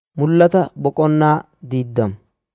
Mul'ata boqonnaa diiddama.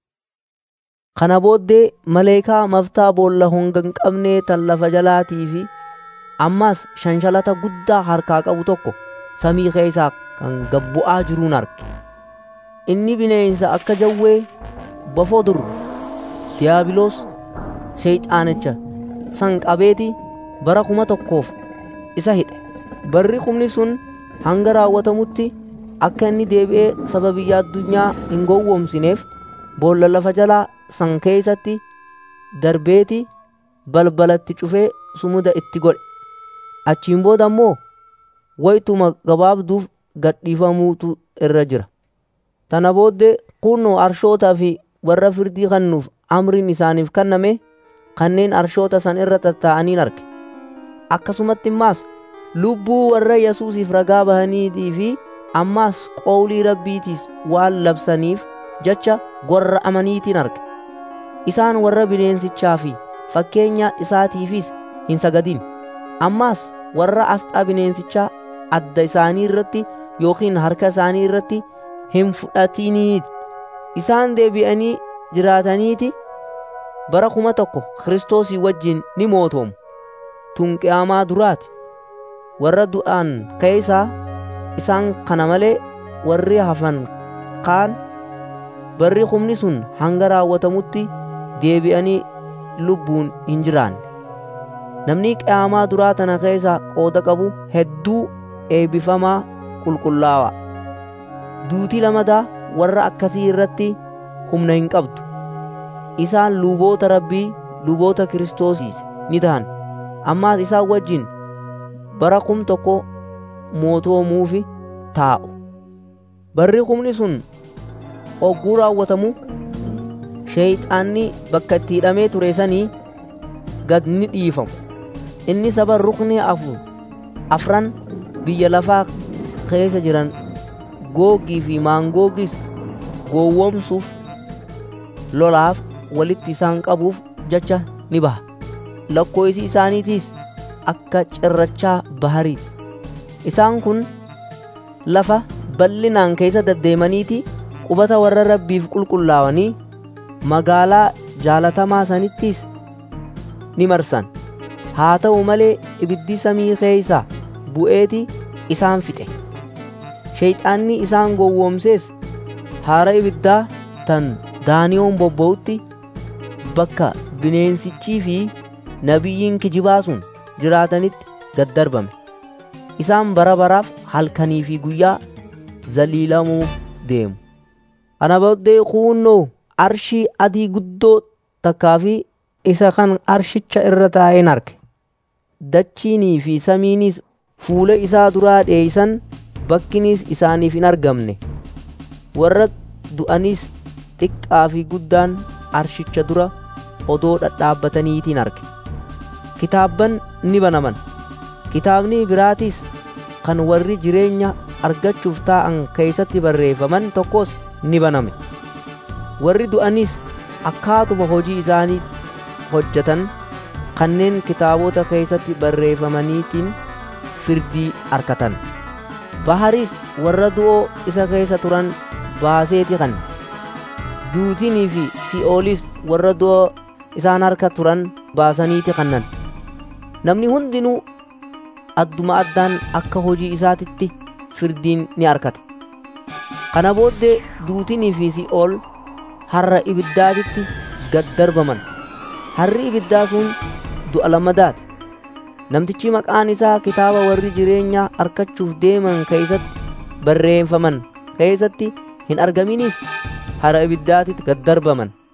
Kana booddee maleekaa maftaa boolla honga hin qabnee tan lafa jalaatii fi ammas shanshalata guddaa harkaa qabu tokko samii keessaa kan gad bu'aa jiruun arge. Inni bineensa akka jawwee bofoo dur diiyaabiloos Seexaanicha san qabeeti bara kuma tokkoof isa hidhe. Barri kumni sun hanga raawwatamutti akka inni deebi'ee saba biyya addunyaa hin gowwoomsineef boolla lafa jalaa san keessatti darbeeti balbalatti cufee sumuda itti godhe. Achiin booda immoo wayituma gabaabduuf gadhiifamuutu irra jira. Tana booddee kunoo arshootaa fi warra firdii kennuuf amriin isaaniif kenname kanneen arshoota san irra tattaa'aniin arge. Akkasumatti immaas lubbuu warra Yesuusiif ragaa bahaniitii fi ammaas qawlii rabbiitiis waan labsaniif jecha warra amaniitiin arge. Isaan warra bineensichaa fi fakkeenya isaatiifis hin sagadin. Ammaas warra asxaa bineensichaa adda isaanii irratti yookiin harka isaanii irratti hin fudhatiniiti. Isaan deebi'anii jiraataniiti bara kuma tokko Kiristoosii wajjin ni mootoomu. Tun qiyaamaa duraati. Warra du'an keessaa isaan kana malee warri hafan kaan barri humni sun hanga raawwatamutti deebi'anii lubbuun hin jiraanne. Namni qiyaamaa duraa tana keessa qooda qabu hedduu eebbifamaa qulqullaawaa. Duutii lamadaa warra akkasii irratti humna hin qabdu. Isaan luboota rabbii luboota kiristoosiis ni ta'an. Ammaas isaan wajjin bara kum tokko mootoomuufi taa'u. Barri humni sun hogguu raawwatamu sheeyxaanni bakka itti hidhamee ture sanii gad ni dhiifamu. Inni saba rukni afur afran biyya lafaa keessa jiran googii fi maangoogis gowwoomsuuf lolaaf walitti isaan qabuuf jecha ni baha. Lakkoofsi isaaniitiis akka cirrachaa bahariiti. Isaan kun lafa bal'inaan keessa deddeemaniiti qubata warra rabbiif qulqullaa'anii magaalaa jaalatamaa sanittis ni marsan. Haa ta'u malee ibiddi samii keessaa bu'eeti isaan fixe. Sheeyxaanni isaan gowwoomsees haara ibiddaa tan daaniyoon bobba'utti bakka bineensichii fi nabiyyiin kijibaa sun jiraatanitti gad darbame. Isaan bara baraaf halkanii fi guyyaa zaliilamuuf deemu. Ana booddee kuunnoo arshii adii guddoo takkaa fi isa kan arshicha irra taa'een arge. Dachiinii fi samiinis fuula isaa duraa dheeysan bakkinis isaaniif hin argamne. Warra du'anis xiqqaa fi guddaan arshicha dura odoo dhadhaabbataniitiin arge. Kitaabban ni banaman. Kitaabni biraatis kan warri jireenya argachuuf taa'an keessatti barreeffaman tokkos ni baname. Warri du'anis akkaatuma hojii isaanii hojjetan kanneen kitaabota keessatti barreeffamaniitiin firdii argatan. Baharis warra du'oo isa keessa turan baaseeti kan duutinii fi si'oolis warra du'oo isaan harka turan baasaniiti kannan. Namni hundinuu adduma addaan akka hojii isaatitti firdiin ni argata. Kana booddee duutinii fi si'ool harra ibiddaatitti gad darbaman. Harri ibiddaa sun du'a lammadaati. Namtichi maqaan isaa kitaaba warri jireenya argachuuf deeman keessatti barreeffaman keessatti hin argaminis harra ibiddaatitti gad darbaman.